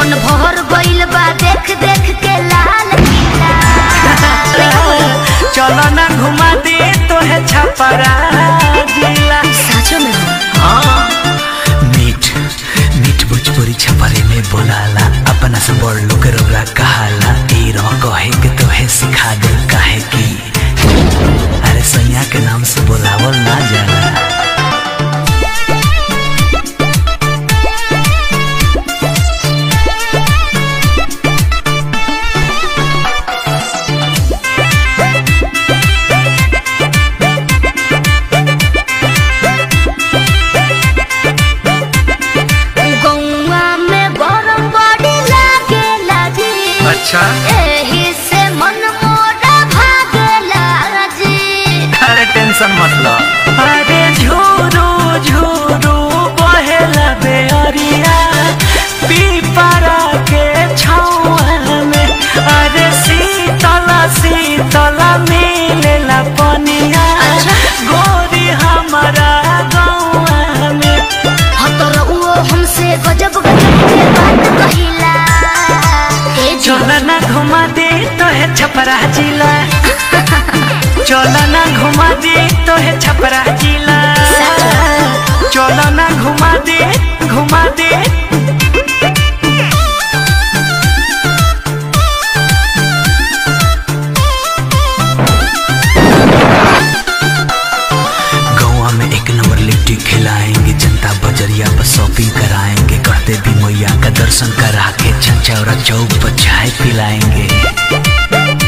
मन भर गइल बा देख देख के लाल किला चलो ना घुमा दे तो है छपरा जिला साचो में हो हाँ मीठ मीठ भोजपुरी छपरे में बोलाला अपना से बड़ लोग रौरा कहाला ई रो कहे के तो है सिखा दे काहे की अरे सैया के नाम से बोलावल ना जाला गौवा में गरम बड़ी लागे लागी अच्छा एही से मन मोरा भागे लागी अरे टेंशन मत लो अरे झूरू झूरू बहेला बेअरिया पीपरा के छावा में अरे शीतल शीतल मिलेला पनिया अच्छा। गोरी हमारा गौआ में हतर उहो हमसे गजब गजब के बात कहिला ए जी चल ना घुमा दे तो है छपरा जिला चल ना घुमा दे तो है छपरा जिला चल ना घुमा दे घुमा दे गौवा में एक नंबर लिट्टी खिलाएंगे जनता बजरिया पर शॉपिंग कराएंगे कहते भी मैया का दर्शन करा के छछौरा चौक पर चाय पिलाएंगे